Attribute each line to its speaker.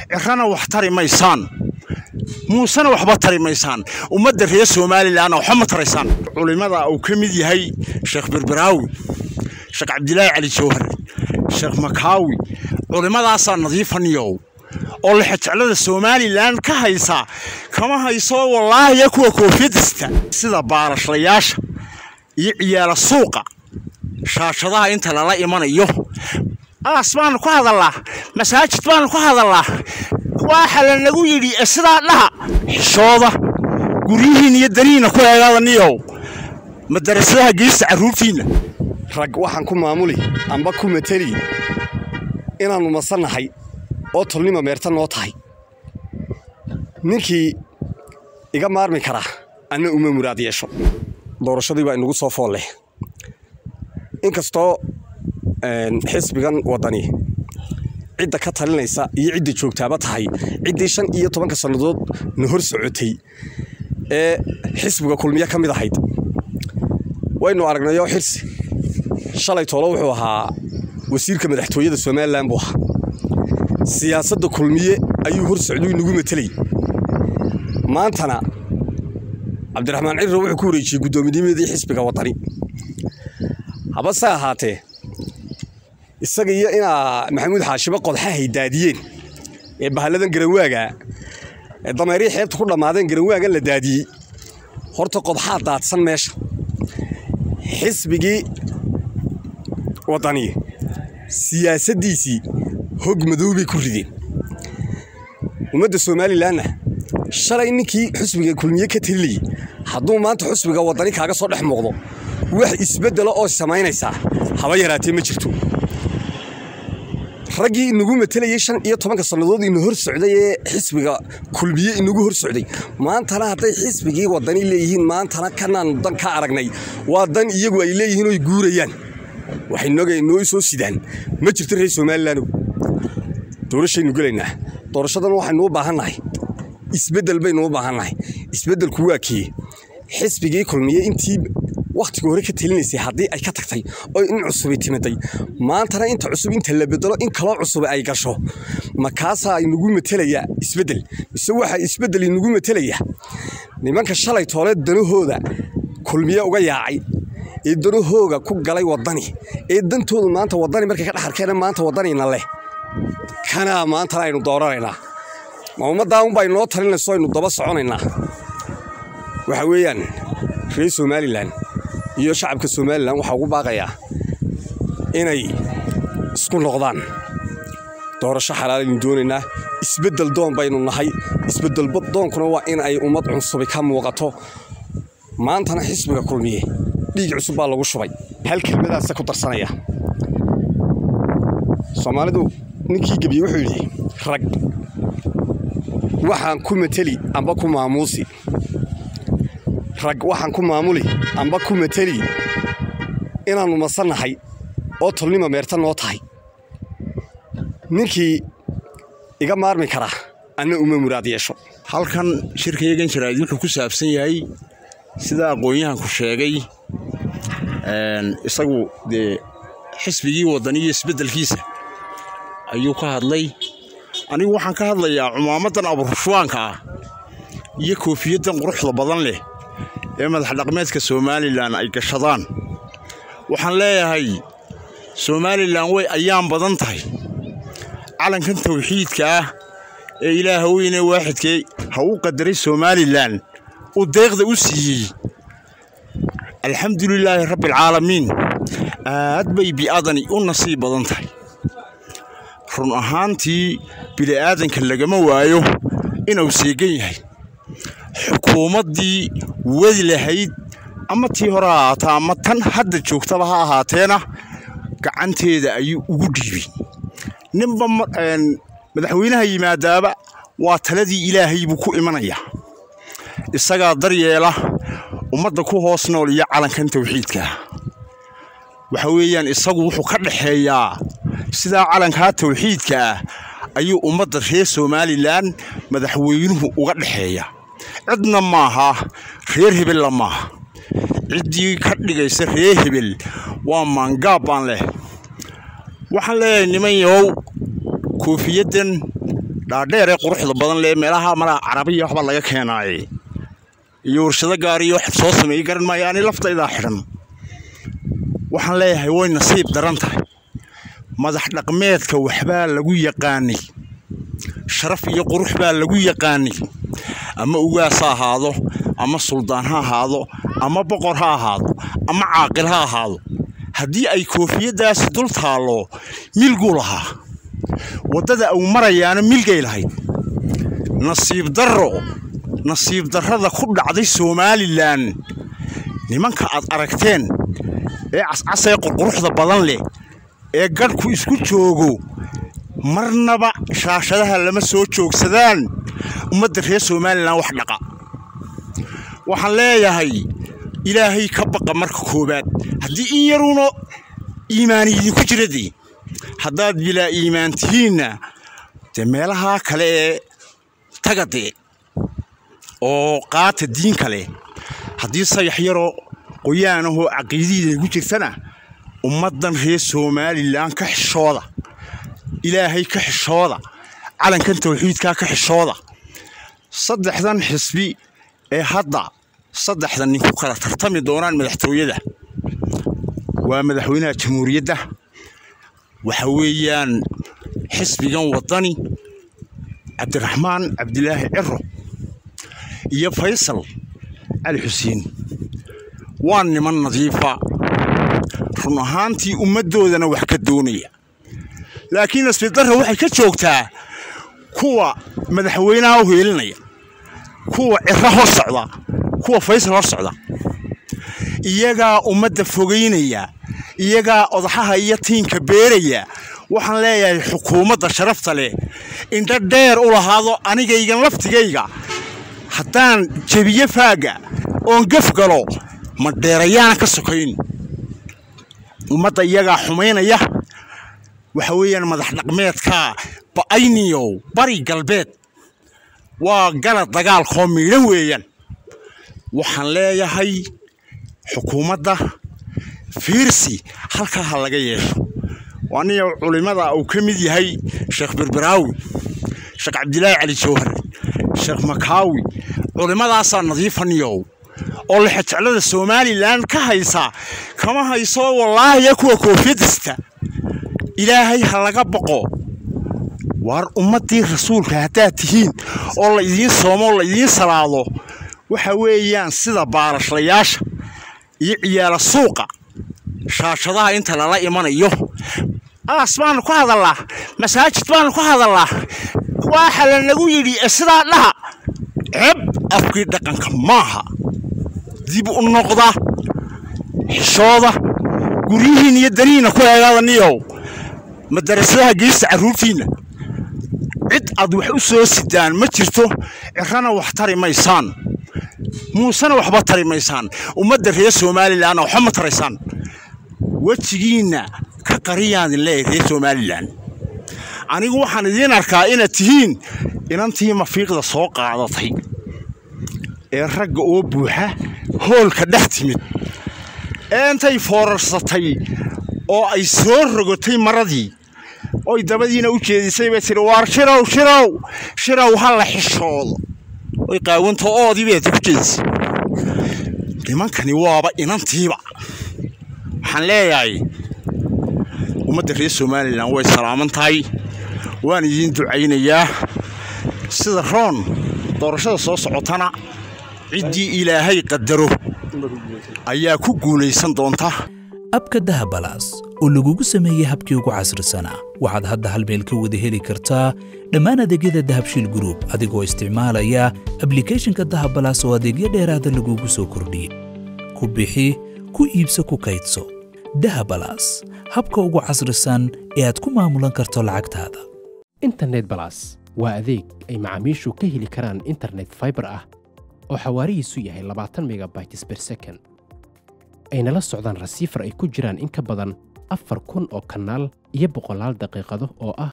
Speaker 1: cirana wax tari maysaan muusena waxba tari maysaan ummadda reer somalilanna waxba ma taraysaan culimada uu ka mid yahay sheekh berberaawi sheekh cabdilaahi cali jawhar sheekh makaawi culimmadaasaa nadiifaniyow oo lexejeclada somalilan ka haysa kama hayso wallaahiya kuwa koofiyadista sida baalashlayaasha iyo ciyaala suuqa shaashadaha inta lala imanayo aas baanu ku hadallaa masaajid baanu ku hadallaa waxa lanagu yidhi sidaa dhaha xishooda guryihiin iyo danihiina ku eegaadaniyow madarasadaha geysta carruurtiinna
Speaker 2: rag waxaan ku maamuli amba ku mateli inaannu masannahay oo tolnima meerta noo tahay ninkii iga maarmi karaa anna uma muraad yeesho doorashadii baa inagu soo fool leh inkastoo xisbigan waddani cidda ka talinaysa iyo cidda joogtaaba tahay ciddii shan iyo tobanka sannadood na hor socotay ee xisbiga kulmiye ka mid ahayd waynu aragnayoo xirsi shalay toolo wuxuu ahaa wasiirka madaxtooyada somalilan buu ahaa siyaasadda kulmiye ayuu hor socduu inagu matelay maantana cabdiraxmaan cirro wuxuu ku wareejiyey guddoominnimadii xisbiga waddani habase ahaatee isaga iyo inaa maxamuud xaashibo qodxahay daadiyeen ee bahalladan garanwaaga ee dameerihii xeebta ku dhammaadeen garanwaagan la daadiyey horta qodxaa daadsan meesha xisbigii waddani siyaasaddiisii hog madoobay ku rideen ummadda somalilanna shalay ninkii xusbiga kulmiye ka talilayay hadduu maanta xusbiga waddani kaaga soo dhex muuqdo wax isbeddela oo samaynaysaa haba yaraatee ma jirto raggii inagu matelayey shan iyo tobanka sannadood ina hor socday ee xisbiga kulmiye inagu hor socday maantana hadday xisbigii waddani leeyihiin maantana kanaanu dan ka aragnay waa dan iyagu ay leeyihiin oy guurayaan waxay noo soo sidaan ma jirto reer somalilandow doorashaynu gelaynaa doorashadan waxaynu u baahannahay isbeddel baynu u baahannahay isbeddelku waa kii xisbigii kulmiye intii wakhtiga hore ka telinaysay haddii ay ka tagtay oo in cusubay timaday maantana inta cusub inta la bedelo in kaloo cusub ay gasho makaasaa inagu matelayaa isbeddel mise waxaa isbeddel inagu matelayaa nimanka shalay toole danahooda kulmiye uga yaacay ee danahooga ku galay waddani ee dantoodu maanta waddani markay ka dhexarkeena maanta waddanina leh kanaa maantana aynu dooranaynaa ma ummaddaa unbaa inoo talinayso aynu daba soconaynaa waxa weeyaan reer somalilan iyo shacabka somalilan waxaa ugu baaqayaa inay isku noqdaan doorasho xalaalaynu doonaynaa isbeddel doon baynu nahay isbeddel doonkuna waa in ay ummad cunsubi ka muuqato maantana xisbiga kulmiye dhiig cusub baa lagu shubay hal kelmadaasa ku darsanaya soomaalidu ninkii gebiye wuxuu yidhi rag waxaan ku mateli amba ku maamuusi rag waxaan ku maamuli amba ku mateli inaannu masannahay oo tolnima meerta noo tahay ninkii iga maarmi karaa anna uma muraad yeesho
Speaker 1: halkan shirkayagan jaraa'id wuxuu ku saabsan yahay sida aqoon-yahanku sheegay isagu dee xisbigii waddani iyo isbeddelkiisa ayuu ka hadlay anigu waxaan ka hadlayaa cumaamaddan aburushwaanka ah iyo koofiyaddan quruxda badan leh ee madaxdhaqmeedka somalilan ay gashadaan waxaan leeyahay somalilan way ayaan badan tahay calankan tawxiidka ah ee ilaaha weyne waaxidkee ha u qadaray somalilan uu deeqda u siiyey alxamdulilaahi rabbialcaalamiin aad bay bi'adani u nasiib badan tahay run ahaantii bili'aadanka lagama waayo inuu seegan yahay xukuumaddii wadi lahayd ama tii hore ha ahaataa ama tan hadda joogtaba ha ahaateena gacanteeda ayuu ugu dhiibay ninba madaxweynaha yimaadaaba waa taladii ilaahay buu ku imanayaa isagaa daryeela ummadda ku hoos nool iyo calankan tawxiidkaa waxa weeyaan isagu wuxuu ka dhaxeeyaa sidaa calankaa tawxiidka ah ayuu ummadda reer somalilan madaxweynuhu uga dhexeeya cidna maaha reer hebella maaha ciddii ka dhigaysa reer hebel waa maangaab baan leh waxaan leeyahay niman yahow koofiyaddan dhaadheer ee quruxda badan lee meelaha malaa carabiya waxba laga keenaaye iyo warshado gaariyo wax soo sameeyey garan maayo ani laftaydaa xidhan waxaan leeyahay way nasiib daran tahay madax dhaqmeedka waxbaa lagu yaqaanay sharaf iyo qurux baa lagu yaqaanay ama ugaas ha ahaado ama suldaan ha ahaado ama boqor ha ahaado ama caaqil ha ahaado haddii ay koofiyaddaasi dul taallo milguu lahaa waddada uu marayaana milgay lahayd nasiib darro nasiib darrada ku dhacday somalilan nimanka aad aragteen ee cascasee qurquruxda badan leh ee gadhku isku joogo marnaba shaashadaha lama soo joogsadaan ummadda reer somalilan wax dhaqa waxaan leeyahay ilaahay ka baqa marka koowaad haddii in yaruuna iimaani idinku jira dee haddaad bilaa iimaan tihiinna dee meelahaa kale ee taga dee oo qaata diin kale haddii sayax yaroo qoyaanahoo caqiidihiida igu jirtana ummaddan reer somalilan ka xishooda ilaahay ka xishooda calankan tawxiidkaa ka xishooda saddexdan xisbi ee hadda saddexdan nin ku kala tartami doonaan madaxtooyada waa madaxweynaha jamhuuriyadda waxa weeyaan xisbigan waddani cabdiraxmaan cabdilaahi ciro iyo faysal cali xuseen waa niman nadiifa run ahaantii ummaddoodana wax ka doonaya laakiin nasbidarra waxay ka joogtaa kuwa madaxweynaha u heelinaya kuwa ciro hor socda kuwa faysal hor socda iyagaa ummadda fogaynaya iyagaa odaxaha iyo tiinka beeraya waxaan leeyahay xukuumadda sharafta leh indho dheer u lahaado anigaygan laftigayga haddaan jebiyo faagga oon gaf galo ma dheerayaana ka sokayn ummadda iyagaa xumaynaya waxa weeyaan madax dhaqmeedkaa ba'ayniyow bari galbeed waa gala dagaalkoo miidhan weeyaan waxaan leeyahay xukuumadda fiirsi halkaa ha laga yeesho aniga culimmada uu ka mid yahay sheekh berberaawi sheekh cabdilaahi cali jawhar sheekh makaawi culimmadaasaa nadiifaniyow oo lexejeclada somalilan ka haysa kama hayso wallaahiya kuwa koofiyadista ilaahay ha laga boqo waar ummaddii rasuulka haddaad tihiin oo la idiin soomo oo la idiin salaado waxa weeyaan sida baalashlayaasha iyo ciyaala suuqa shaashadaha inta lala imanayo aas baanu ku hadallaa masaajid baanu ku hadallaa waxa lanagu yidhi sidaa dhaha ceeb afkii dhaqanka maaha dib u noqda xishooda guryihiin iyo darihiinna ku eegaada niyow madarasadaha geysta carruurtiinna cid aad wax u soo sidaan ma jirto cirana wax tari maysaan muusena waxba tari maysaan ummadda reer somalilanna waxba ma taraysaan wejigiinna ka qariyaan idin leeyahay reer somalilan anigu waxaan idiin arkaa inaad tihiin inantii mafiiqda soo qaadatay ee ragga oo buuxa hoolka dhex timid ee intay foorarsatay oo ay soo rogotay maradii oy dabadiina u jeedisay bay tidhi waar shirow shirow shirow ha la xishoodo oy qaawanta oodii bay ku jeedisay nimankani waaba inantiiba waxaan leeyahay ummadda reer somalilan way salaaman tahay waan idiin ducaynayaa sida roon doorashada soo socotana ciddii ilaahay qadaro ayaa ku guulaysan doonta
Speaker 3: abka dahabalaas oo lagugu sameeyey habkii ugu casrisanaa waxaad hadda hal meel ka wada heli kartaa dhammaan adeegyada dahabshiil gruub adigoo isticmaalaya ablikhethonka dahabalaas oo adeegyo dheeraada lagugu soo kordhiyey ku bixi ku iibso ku kaydso dahabalaas habka ugu casrisan ee aad ku maamulan karto lacagtaada
Speaker 4: internet balas waa adeeg ay macaamiishu ka heli karaan internet faibar ah oo xawaarihiisu yahay labaatan megabytes ber second ayna la socdaan rasiifar ay ku jiraan in ka badan afar kun oo kanaal iyo boqolaal daqiiqado oo ah